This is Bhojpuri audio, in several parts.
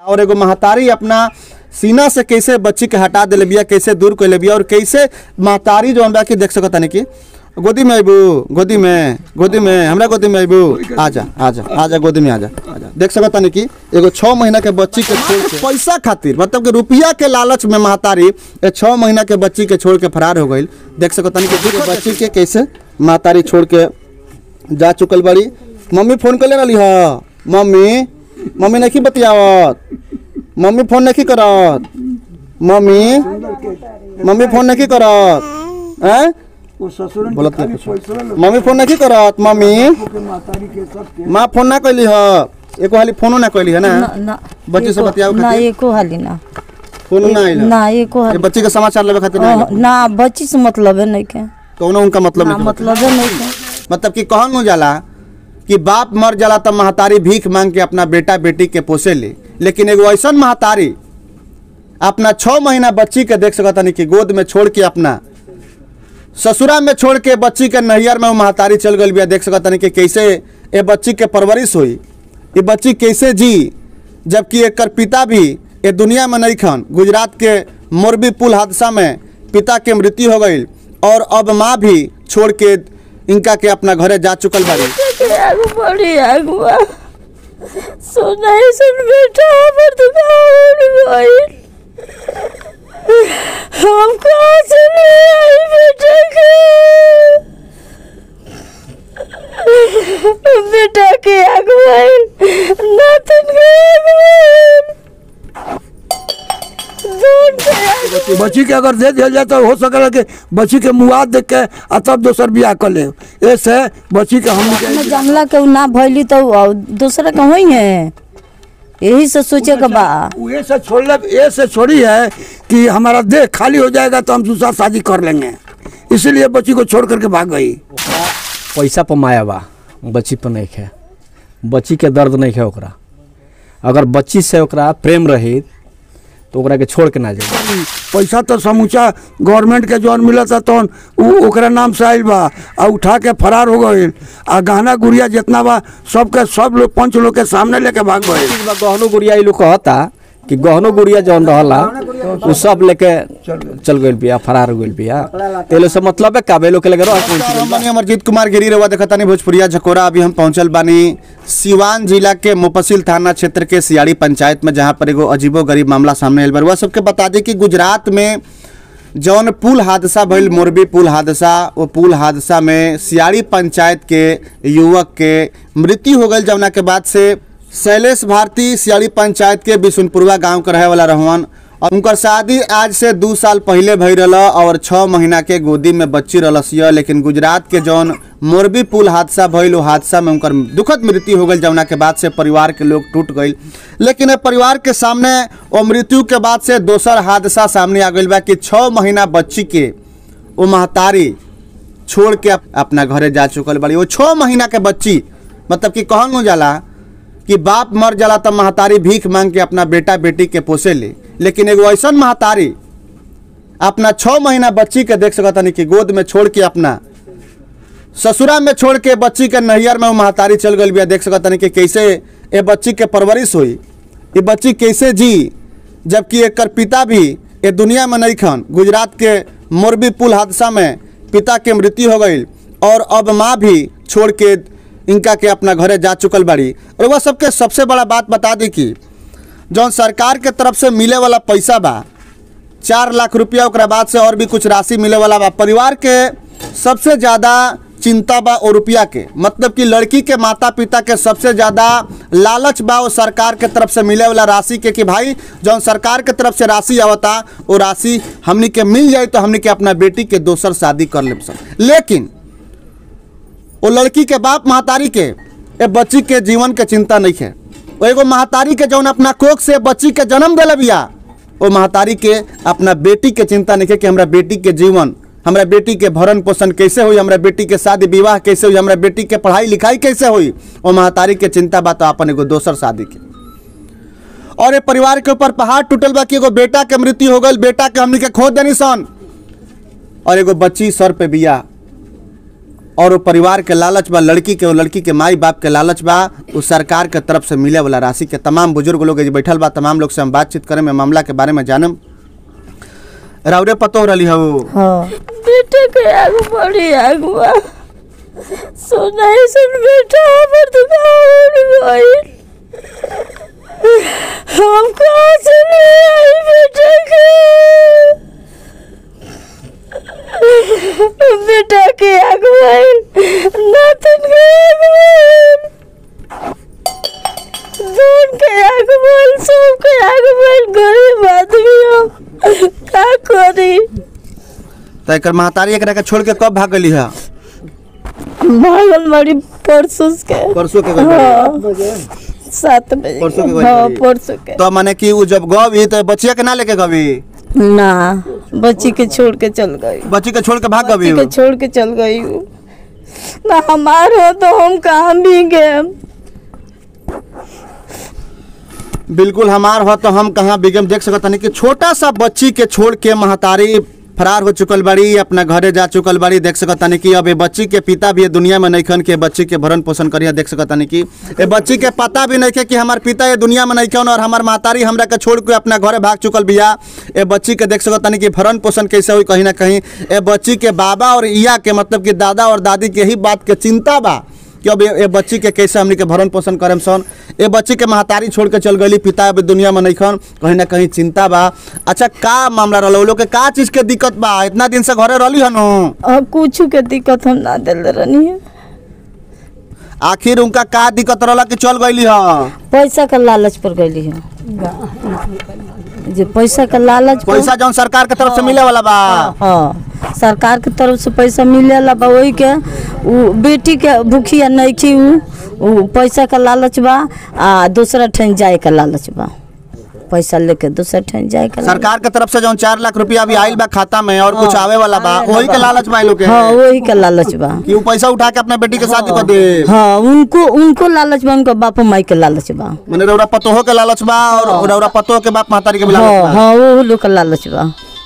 और एगो महतारी अपना सीना से कैसे बच्ची के हटा दिले बिया कैसे दूर कर बिया और कैसे महतारी जो बा कि देख सकत तानी कि गोदी में अबू गोदी में गोदी में हमरा गोदी में अबू आजा आजा आजा गोदी में आजा आजा देख सकत तानी कि एगो छः महीना के बच्ची के छोड़ के पैसा खातिर मतलब कि रुपया के लालच में महतारी ए छः महीना के बच्ची के छोड़ के फरार हो गई देख सकत तानी कि देखो बच्ची के कैसे महतारी छोड़ के जा चुकल बड़ी मम्मी फोन कर ले रही ह मम्मी मम्मी नहीं बतियावत मम्मी फोन नहीं करत मम्मी मम्मी फोन नहीं करत हैं वो ससुर बोलत नहीं कुछ मम्मी फोन नहीं करत मम्मी मातारी के सब माँ फोन ना कैली ह एको हाली फोनो ना कैली है ना ना ना बच्ची से एको- बतियाओ ना खातिर? एको हाली ना फोन ना आइल ना एको ये हाली बच्ची के समाचार लेवे खातिर ना अह, आइल ना बच्ची से मतलब है नहीं के कौनो उनका मतलब ना नहीं मतलब है नहीं के मतलब कि कहन हो जाला कि बाप मर जाला तब महतारी भीख मांग के अपना बेटा बेटी के पोसे ले लेकिन एगो ऐसा महतारी अपना छः महीना बच्ची के देख सकता नहीं कि गोद में छोड़ के अपना ससुरा में छोड़ के बच्ची के नैहर में वो महतारी चल गई बिया देख सकता नहीं कि कैसे ये बच्ची के परवरिश हुई ये बच्ची कैसे जी जबकि एकर पिता भी ये दुनिया में नहीं खन गुजरात के मोरबी पुल हादसा में पिता के मृत्यु हो गई और अब माँ भी छोड़ के इनका के अपना घरे जा चुकल बाड़ी आगू बढ़ी आगू सोना ही सुन बेटा हमर दुकान गइल हम कहाँ से ले आई बेटा के बेटा के आगू आइल नातन के आगू आइल दूर से आगू बच्ची के अगर दे दिया जाए तो हो सकेला कि बच्ची के मुआद देख के आ तब दोसर बियाह कर ले ऐसे बच्ची के हम न जानला के उ ना भइली तो उ दूसरा के होई है यही से सोचे के बा ये से छोड़ ले ये से छोड़ी है कि हमारा देह खाली हो जाएगा तो हम दूसरा शादी कर लेंगे इसीलिए बच्ची को छोड़ करके भाग गई पैसा पर माया बा बच्ची पर नहीं है बच्ची के दर्द नहीं है ओकरा अगर बच्ची से ओकरा प्रेम रही तो ओकरा के छोड़ के ना जाए पैसा तो समूचा गवर्नमेंट के जौन मिला था तो उ ओकरा नाम से आइल बा आ उठा के फरार हो गइल आ गहना गुड़िया जितना बा सबके सब लोग पंच लोग के सामने लेके भाग गइल गहनो गुड़िया ई लोग कहता कि गहनो गुड़िया जौन रहला उ सब लेके चल गइल बिया फरार हो गइल बिया तेले से मतलब है काबे लोग के लगे रह हम बानी अमरजीत कुमार गिरी रवा देखतानी भोजपुरिया झकोरा अभी हम पहुंचल बानी सिवान जिला के मुफसिल थाना क्षेत्र के सियाड़ी पंचायत में जहां पर एगो अजीबो गरीब मामला सामने आयल बा वह सबके बता दी कि गुजरात में जौन पुल हादसा भइल मोरबी पुल हादसा वो पुल हादसा में सियाड़ी पंचायत के युवक के मृत्यु हो गई जौना के बाद से शैलेश भारती सियाड़ी पंचायत के बिशुनपुरवा गांव के रहे वाला रहवन और उनकर शादी आज से दू साल पहले भई रहा और छः महीना के गोदी में बच्ची रलसिया लेकिन गुजरात के जौन मोरबी पुल हादसा भइल वो हादसा में उनकर दुखद मृत्यु हो गई जौना के बाद से परिवार के लोग टूट गई लेकिन ए परिवार के सामने वो मृत्यु के बाद से दोसर हादसा सामने आ गई बा कि छः महीना बच्ची के वो महतारी छोड़ के अप- अपना घरे जा चुकल बड़ी वो छः महीना के बच्ची मतलब कि कहन हो जाला कि बाप मर जाला तब महतारी भीख मांग के अपना बेटा बेटी के पोसे ले लेकिन एगो ऐसा महतारी अपना छः महीना बच्ची के देख सकता नहीं कि गोद में छोड़ के अपना ससुरा में छोड़ के बच्ची के नैहर में वो महतारी चल गई बिया देख सकता नहीं कि कैसे ये बच्ची के परवरिश हुई ये बच्ची कैसे जी जबकि एकर पिता भी ये दुनिया में नहीं खन गुजरात के मोरबी पुल हादसा में पिता के मृत्यु हो गई और अब माँ भी छोड़ के इनका के अपना घरे जा चुकल बाड़ी और वह सबके सबसे बड़ा बात बता दी कि जौन सरकार के तरफ से मिले वाला पैसा बा चार लाख रुपया ओकरा बाद से और भी कुछ राशि मिले वाला बा परिवार के सबसे ज़्यादा चिंता बा और रुपया के मतलब कि लड़की के माता पिता के सबसे ज़्यादा लालच बा वो सरकार के तरफ से मिले वाला राशि के कि भाई जौन सरकार के तरफ से राशि आवता वो राशि हमनी के मिल जाए तो हमनी के अपना बेटी के दोसर शादी कर ले लेकिन वो लड़की के बाप महतारी के ए बच्ची के जीवन के चिंता नहीं है वो एगो महतारी के जौन अपना कोख से बच्ची के जन्म दिले बिया वो महतारी के अपना बेटी के चिंता नहीं है कि हमरा बेटी के जीवन हमरा बेटी के भरण पोषण कैसे हुई हमरा बेटी के शादी विवाह कैसे हुई हमरा बेटी के पढ़ाई लिखाई कैसे हुई वो महतारी के चिंता बा तो अपन एगो दोसर शादी के और ये परिवार के ऊपर पहाड़ टूटल बा कि एगो बेटा के मृत्यु हो गई बेटा के हमनी के खो देनी सन और एगो बच्ची सर पे बिया और वो परिवार के लालच बा लड़की के वो लड़की के माई बाप के लालच बा उस सरकार के तरफ से मिले वाला राशि के तमाम बुजुर्ग लोग जे बैठल बा तमाम लोग से हम बातचीत करें में मामला के बारे में जानम राउरे पतो रही हो हाँ बेटे के आगू बड़ी आगू बा सोना ऐसन बेटा हमर दुकान गई हम कहाँ से ले आई बेटे के बेटा के आगू आई नातन के आगू आई दून के आगू बोल सब के आगू बोल गरीब आदमी हम का करी तो एक महतारी एकरा के छोड़ के कब भाग गई है भागल मारी परसों के परसों के गइल बाड़ी। हाँ सात बजे परसों के गइल हाँ बाड़ी। परसों के तो माने कि उ जब गवी तो बच्चिया के ना लेके गवी ना बच्ची के छोड़ के चल गई बच्ची के छोड़ के भाग गवी बच्ची के छोड़ के चल गई हूँ ना हमार हो तो हम कहाँ भी गए बिल्कुल हमार हो तो हम कहाँ बिगम देख सकत नहीं कि छोटा सा बच्ची के छोड़ के महतारी फरार हो चुकल बाड़ी अपना घरे जा चुकल बाड़ी देख सकत नहीं कि अब ये बच्ची के पिता भी ये दुनिया में नहीं खन के बच्ची के भरण पोषण करिया देख सकत नहीं कि ये बच्ची के पता भी नहीं के कि हमार पिता ये दुनिया में नहीं खन और हमार महतारी हमरा के छोड़ के अपना घरे भाग चुकल बिया ये बच्ची के देख सकत नहीं कि भरण पोषण कैसे हुई कहीं ना कहीं ये बच्ची के बाबा और इया के मतलब कि दादा और दादी के ही बात के चिंता बा कि अब ये ये बच्ची के कैसे हमनी के भरण पोषण करेम सन ये बच्ची के महतारी छोड़ के चल गई पिता अब दुनिया में नहीं खन कहीं ना कहीं चिंता बा अच्छा का मामला रहल उ लोग के का चीज के दिक्कत बा इतना दिन से घरे रहली हनु अब कुछ के दिक्कत हम ना दिल रहनी है आखिर उनका का दिक्कत रहला कि चल गईली ह पैसा का लालच पर गई है जे पैसा का लालच पर- पैसा जौन सरकार के तरफ से मिले वाला बा हाँ सरकार के तरफ से पैसा मिलेला बा वही के उ बेटी के भूखिया नहीं खी उ उ पैसा का लालच बा आ दूसरा ठन जाए का लालच बा पैसा लेके दूसरा ठन जाए का लालच सरकार के तरफ से जौन चार लाख रुपया अभी आइल बा खाता में और कुछ आवे वाला बा वही के लालच बा इ लोग के हाँ वही का लालच बा कि उ पैसा उठा के अपना बेटी के शादी कर दे हाँ उनको उनको लालच बा उनका बाप माई के लालच बा मने रौरा पतोहो के लालच बा और रौरा पतोहो के बाप महतारी के भी लालच हाँ बा हाँ वो लोग का लालच बा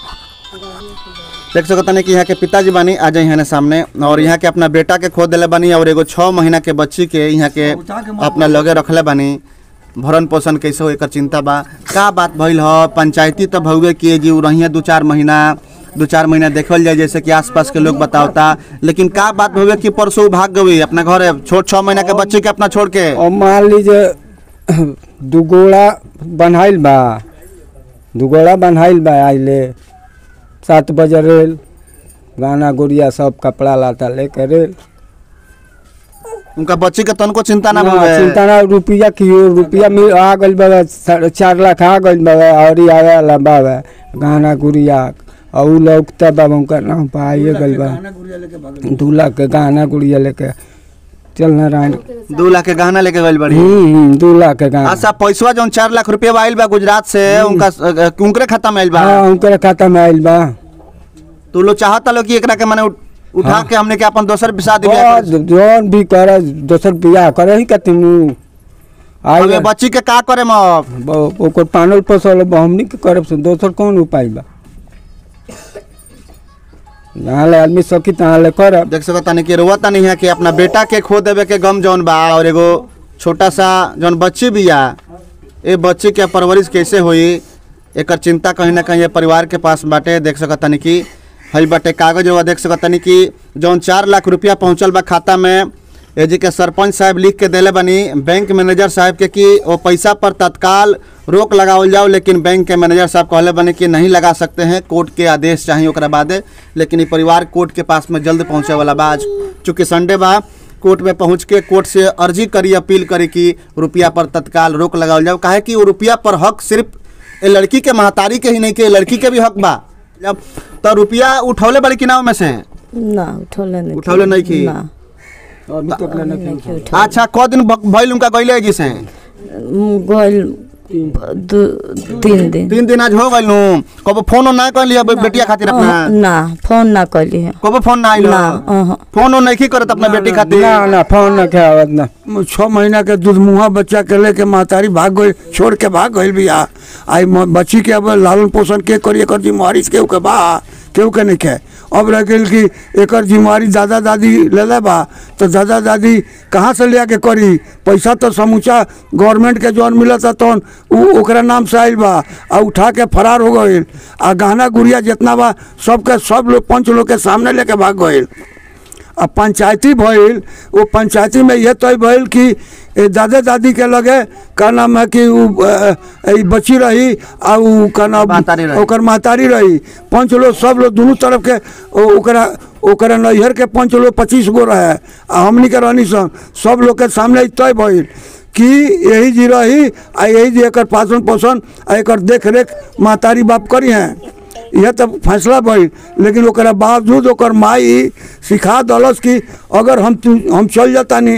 देख सकत कि यहाँ के पिताजी बानी आ जाए यहाँ सामने और यहाँ के अपना बेटा के खो दिले बानी और एगो छः महीना के बच्ची के यहाँ के अपना लगे रखले बानी भरण पोषण कैसे हो एकर चिंता बा का बात भइल ह पंचायती तो भौगे किए जी उ रहिए दू चार महीना दू चार महीना देखल जाए जैसे कि आसपास के लोग बतावता लेकिन का बात भौगे कि परसों उ भाग गई अपना घरे छोट छः महीना के बच्ची के अपना छोड़ के और मान लीजिए दुगोड़ा बन्हाइल बा दुगोड़ा बन्हाइल बा आइले सात बजे रेल गाना गुड़िया सब कपड़ा लाता लेके रेल उनका बच्ची के तनको चिंता ना ना, भौगे चिंता ना रुपया कियो रुपया मिल आ गइल बा साढ़े चार लाख आ गइल बा और ही आवे वाला बा गाना गुड़िया और उ लोग तब अब उनका नाम पाइए गइल बा दू लाख के गाना गुड़िया लेके चल नारायण दू लाख के गहना लेके गइल बड़ी हम्म हम्म, दू लाख के गाना अच्छा पैसवा जौन चार लाख रुपया आइल बा गुजरात से उनका उनकरे खाता में आइल बा हाँ उनके खाता में आइल बा तो लोग चाहता लोग कि एकरा के माने उठ- उठा के हमने के अपन दोसर शादी ब्याह और करे। जौन भी करे दोसर बियाह करे ही कति मुँह अब ये आई बच्ची के का करे अब ओकर पानल पसल बा, हमनी के करब से दोसर कौन उपाय बा जहाँ ले आदमी सकी तहाँ ले करब देख सकता नहीं कि रोवता नहीं है कि अपना बेटा के खो देवे के गम जौन बा और एगो छोटा सा जौन बच्ची बिया ए बच्ची के परवरिश कैसे होई एकर चिंता कहीं ना कहीं ये परिवार के पास बाटे देख सकता नहीं कि हई बाटे कागज हुआ देख सकता नहीं कि जौन चार लाख रुपया पहुंचल बा खाता में ए जी के सरपंच साहब लिख के देले बनी बैंक मैनेजर साहब के कि वो पैसा पर तत्काल रोक लगावल जाओ लेकिन बैंक के मैनेजर साहब कहले बने कि नहीं लगा सकते हैं कोर्ट के आदेश चाहिए ओकरा बादे लेकिन ये परिवार कोर्ट के पास में जल्द पहुंचे वाला बा आज चूँकि संडे बा कोर्ट में पहुंच के कोर्ट से अर्जी करी अपील करी कि रुपया पर तत्काल रोक लगावल जाओ काहे कि वो रुपया पर हक सिर्फ ए लड़की के महतारी के ही नहीं के लड़की के भी हक बा जब तो रुपया उठौले बड़ी कि नाव में से ना उठौले नहीं उठौले नहीं की? ना नहीं की उठौले। अच्छा क दिन भ- भइल उनका गइले जी से गइल दू तीन दिन तीन दिन आज हो गइल नु कबो फोन ना कर लिया बेटिया खातिर अपना अह, ना फोन ना कैली है कबो फोन ना आइल ना अह। फोन नहीं की करत अपना बेटी खातिर ना ना फोन न के आवत ना छः महीना के दूध मुहा बच्चा के लेके महतारी भाग गई छोड़ के भाग गई बिया आई म- बच्ची के अब लालन पोषण के करिए कर जिम्मेवारी के ओके बा केहू के नहीं खे अब रह गई कि एकर जिम्मेवारी दादा दादी ले बा तो दादा दादी कहाँ से ले के करी पैसा तो समूचा गवर्नमेंट के जौन मिलता तौन उ ओकरा नाम से आयल बा आ उठा के फरार हो गईल आ गहना गुड़िया जितना बा सबके सब लोग पंच लोग के सामने लेके भाग गईल अब पंचायती भइल वो पंचायती में यह तय भइल कि ए दादा दादी के लगे का नाम है कि उ अ, ई बची रही आ उ का नाम महतारी रही। ओकर महतारी रही पंच लोग सब लोग दोनों तरफ के ओ- ओकरा ओकरा नैहर के पंच लोग पच्चीस गो रहे आ हमनी के रहनी सन सब लोग के सामने ई तय भइल कि यही जी रही आ यही जी एकर पालन पोषण आ एकर देख रेख महतारी बाप करी हैं यह तो फैसला भइल लेकिन ओकरा बावजूद ओकर माई सिखा दलस कि अगर हम तू हम चल जातानी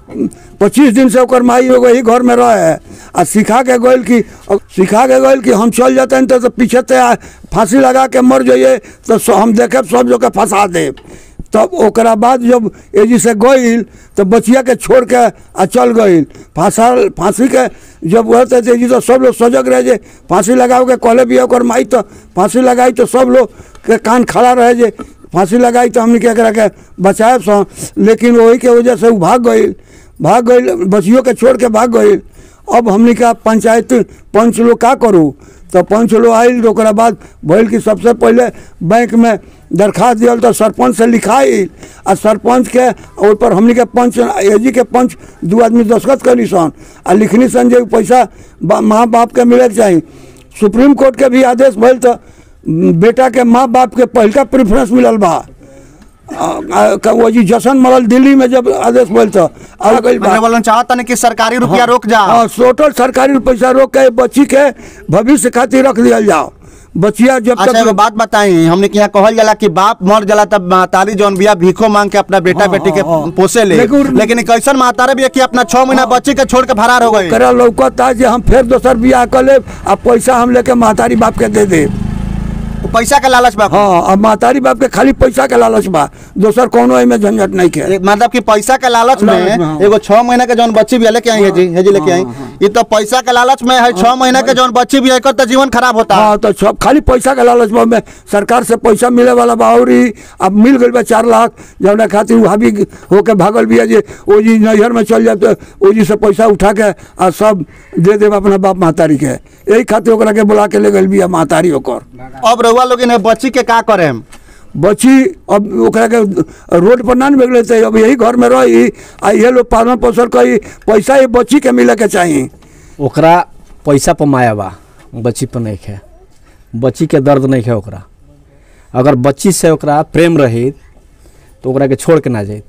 पच्चीस दिन से ओकर माई एगो ही घर में रहे आ सिखा के गइल कि सिखा के गइल कि हम चल जातानी तो, तो पीछे ते आ- फांसी लगा के मर जाइए तो स- हम देखे सब जो के फंसा देब तब ओकरा बाद जब एजी से गइल तो बचिया के छोड़ के आ चल गइल फांसा फांसी के जब वह तो एजी तो सब लोग सजग रहे जे फांसी लगाओ के कहले भी ओकर माई तो फांसी लगाई तो सब लोग के कान खड़ा रहे जे फांसी लगाई तो हमने के एकरा के बचाए सो लेकिन वही के वजह से उ भाग गइल भाग गइल बचियों के छोड़ के भाग गइल अब हमने का पंचायत पंच लोग का करू तो पंच लोग आयल तो ओकरा बाद भइल कि सबसे पहले बैंक में दरखास्त दियल तो सरपंच से लिखाइल आ सरपंच के ओहि पर हमनी के पंच एजी के पंच दू आदमी दस्खत करी सन आ लिखनी सन जे पैसा बा- माँ बाप के मिले के चाही सुप्रीम कोर्ट के भी आदेश भइल तो बेटा के माँ बाप के पहिलका प्रेफरेंस मिलल बा आ- आ- का वो जी जशन मरल दिल्ली में जब आदेश भइल तो आ गइल बा मैंने बोलन चाहता नहीं कि सरकारी रुपया रोक जा हाँ टोटल सरकारी पैसा रोक के बच्ची के भविष्य खातिर रख दिया जाओ बचिया जब अच्छा एगो तक बात बताई हमने के यहाँ कहल जाला कि बाप मर जाला तब महतारी जौन बिया भीखो मांग के अपना बेटा हाँ, बेटी के हाँ, हाँ। पोसे ले लेकिन- लेकिन कैसन महतारे भी है कि अपना छह महीना बच्चे के छोड़ के फरार हो गए करा लौकता जे हम फिर दोसर बियाह कर लेब आ पैसा हम लेके महतारी बाप के दे दे वो पैसा के लालच बा हाँ अब महतारी बाप के खाली पैसा के लालच बा दोसर कोनो एमे झंझट नहीं के एक मतलब कि पैसा के लालच लालच में, में हाँ। एगो छह महीना के जौन बच्ची भी है लेके आई है जी है जी लेके आई ये तो पैसा के लालच में है छह महीना के जौन बच्ची भी है एकर तो जीवन खराब होता है हाँ तो सब खाली पैसा के लालच बा में सरकार से पैसा मिले वाला बा और ही अब मिल गई बा चार लाख जौना खातिर वो हावी होके भागल भी है जे ओ जी नैहर में चल जाए तो ओ जी से पैसा उठा के आ सब दे देब अपना बाप महतारी के यही खातिर ओकरा के बुला के ले गई बिया महतारी ओकर अब रउआ लोग ने बच्ची के का करे बच्ची अब ओकरा के रोड पर ना निकले थे अब यही घर में रही आ ये लोग पालन पोषण करी पैसा ये बच्ची के मिले के चाहिए ओकरा पैसा पर माया बा बच्ची पर नहीं है बच्ची के दर्द नहीं है ओकरा अगर बच्ची से ओकरा प्रेम रही तो ओकरा के छोड़ के ना जाए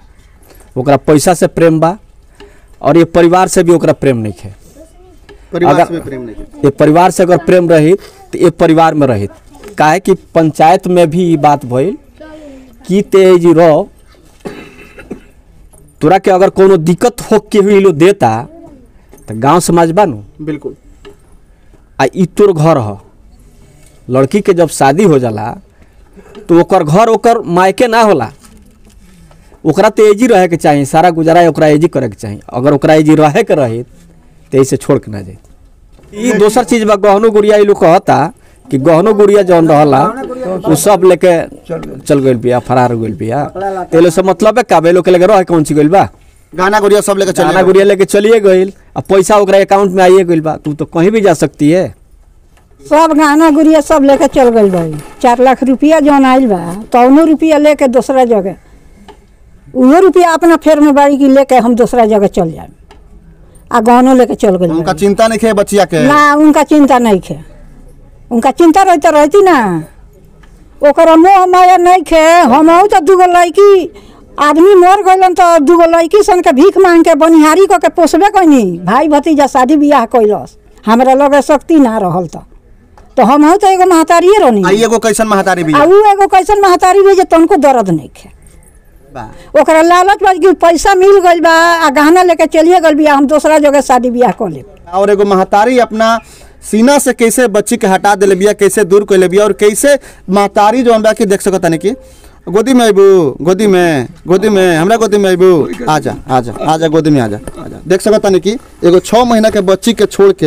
ओकरा पैसा से प्रेम बा और ये परिवार से भी ओकरा प्रेम नहीं है परिवार अगर- से भी प्रेम नहीं है। ये परिवार से अगर प्रेम रही तो ये परिवार में रही काहे कि पंचायत में भी ई बात भइल कि तेजी रहो तोरा के अगर कोनो दिक्कत हो के हुई लो देता तो गांव समाज बा नु बिल्कुल आ ई तोर घर ह लड़की के जब शादी हो जाला तो ओकर घर ओकर मायके ना होला ओकरा तो एजी रहे के चाही सारा गुजारा ओकरा एजी करे के चाही अगर ओकरा एजी रहे के रही तो ऐसे छोड़ के ना जाए ई दोसर चीज बा गहनो गुड़िया ई लोग कहता कि गहनो गुड़िया जौन रहला उ सब लेके चल गइल बिया फरार हो गइल बिया ते लोग से मतलब है का बे लोग के लगे रह कौन ची गइल बा गाना गुड़िया सब लेके गाना चले गुड़िया लेके चलिए गइल अब पैसा ओकरा अकाउंट में आइए गइल बा तू तो कहीं भी जा सकती है सब गहना गुड़िया सब लेके चल गई भाई चार लाख रुपया जौन आयल बा तौनो रुपया लेके दूसरा जगह उहो रुपया अपना फेर में बाड़ी की लेके हम दूसरा जगह चल जाए आ गहनो लेके चल गई उनका चिंता नहीं है बच्चिया के ना उनका चिंता नहीं खे उनका चिंता रहती रहती ना ओकर मोह माया नहीं खे हम तो दूगो लड़की आदमी मर गइलन तो दूगो लड़की सन के भीख मांग के बनिहारी कऽ के पोसबे कैनी भाई भतीजा शादी बियाह कैलस हमरा लगे शक्ति ना रहल तो तो हम तो एगो महतारिए रहनी आई एगो कैसन महतारी भी आ ऊ एगो कैसन महतारी भी जे तनको दर्द नहीं खे ओकरा लालच बा कि पैसा मिल गइल बा आ गहना लेके चलिए गइल बिया हम दूसरा जगह शादी बियाह कर लेब और एगो महतारी अपना सीना से कैसे बच्ची के हटा दिले बिया कैसे दूर कैले बिया और कैसे महतारी जौन बा कि देख सकत तानी कि गोदी में अबू गोदी में गोदी में हमरा गोदी में अबू आजा आजा आजा गोदी में आजा आजा देख सकत तानी कि एगो छः महीना के बच्ची के छोड़ के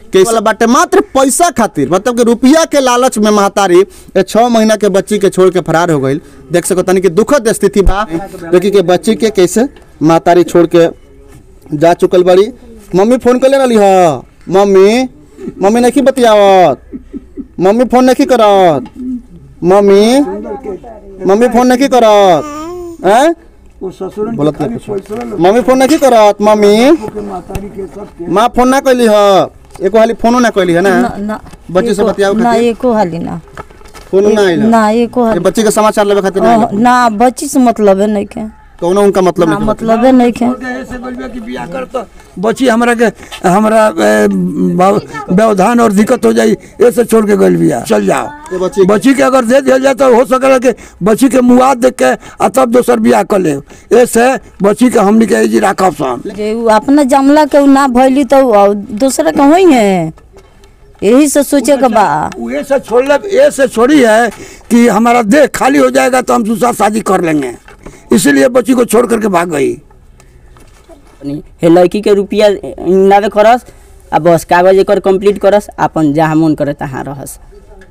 के वाला बाटे मात्र पैसा खातिर मतलब कि रुपया के लालच में महतारी ए छह महीना के बच्ची के छोड़ के फरार हो गई देख सको तनी कि दुखद स्थिति बा लेकिन के बच्ची के कैसे महतारी छोड़ के जा चुकल बड़ी मम्मी फोन कर ले रही ह मम्मी मम्मी नहीं बतियावत मम्मी फोन नहीं करत मम्मी मम्मी फोन नहीं करत हैं वो ससुर बोलत नहीं कुछ मम्मी फोन नहीं करत मम्मी माँ फोन ना कैली ह एको हाली फोनो ना कैली है ना ना बच्चे से एको- बतियाओ ना खातिर? एको हाली ना फोनो ना आइल ना एको ये हाली बच्चे के समाचार लेवे खातिर ना अह, ना बच्ची से मतलब है नहीं के कौनो उनका मतलब ना नहीं मतलब है नहीं के ऐसे बोलिए कि बियाह कर तो बच्ची हमरा के हमरा ए, ब- व्यवधान और दिक्कत हो जाई ऐसे छोड़ के गल बिया चल ये जाओ बच्ची के- बच्ची के अगर दे दिया जाए तो हो सकेला कि बच्ची के मुआद देख के आ तब दोसर बियाह कर ले ऐसे बच्ची के हमनी के जी राखब सन जे उ अपना जमला के उ ना भइली तो उ दूसरा के होई है यही से सोचे के बा ये से छोड़ ले ये से छोड़ी है कि हमारा देह खाली हो जाएगा तो हम दूसरा शादी कर लेंगे इसीलिए बच्ची को छोड़ करके भाग गई अपनी हे लड़की के रुपया नावे करस आ बस कागज एकर कंप्लीट करस अपन जहाँ मन करे तहाँ रहस